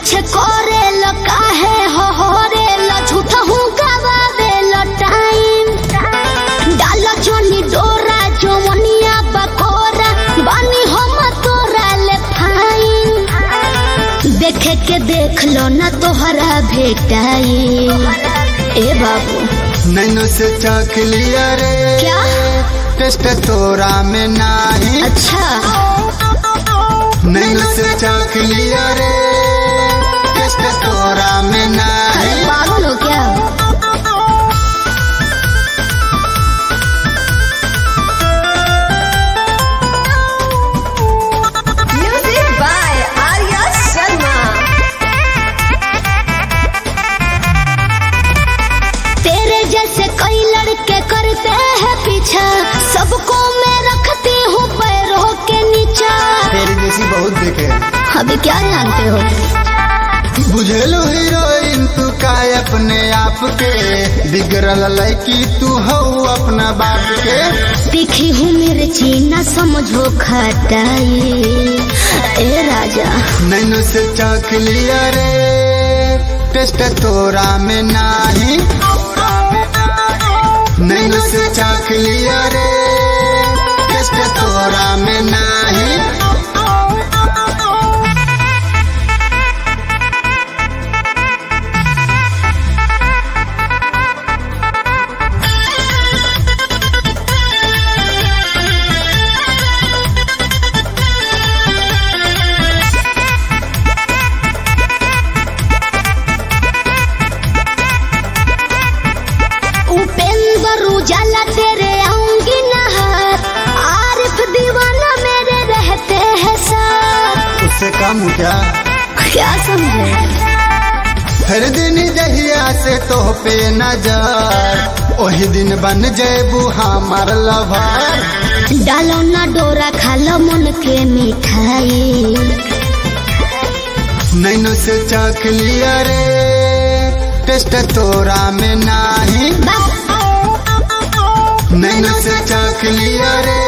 पीछे करे लो काहे हो हो रे लो झूठ हूँ गवावे लो टाइम डालो जोनी डोरा जोनिया बकोरा बानी हम तोरा ले फाइन देखे के देख लो ना तोहरा भेटाई ए बाबू नैनो से चख लिया रे क्या टेस्ट तोरा में नाही अच्छा नैनो से चख लिया रे टेस्ट तोरा में अरे नाही पागल हो क्या Music by Arya Sharma. तेरे जैसे कई लड़के करते हैं पीछा सबको मैं रखती हूँ पैरों के नीचा तेरी जैसी बहुत देखे अभी क्या जानते हो बुझेलो हीरोइन तू का अपने आप के बिगड़ल लड़की तू हो अपना बाप के तीखी हूँ मिर्ची न समझो खटाई ए राजा नैनो से चख लिया रे टेस्ट तोरा में नाही नैनो से चख लिया रे टेस्ट तोरा में नाही उपेंद्र उजाला तेरे आऊंगी नहर आरिफ दीवाना मेरे रहते हैं साथ उससे कम क्या क्या समझे हर दिन जहिया से तो पे नजर ओही दिन बन जेबू हमार लभर डालो ना डोरा खालो मन के मिठाई नैनो से चख लिया रे टेस्ट तोरा में नाही बस नैनो से चख लिया रे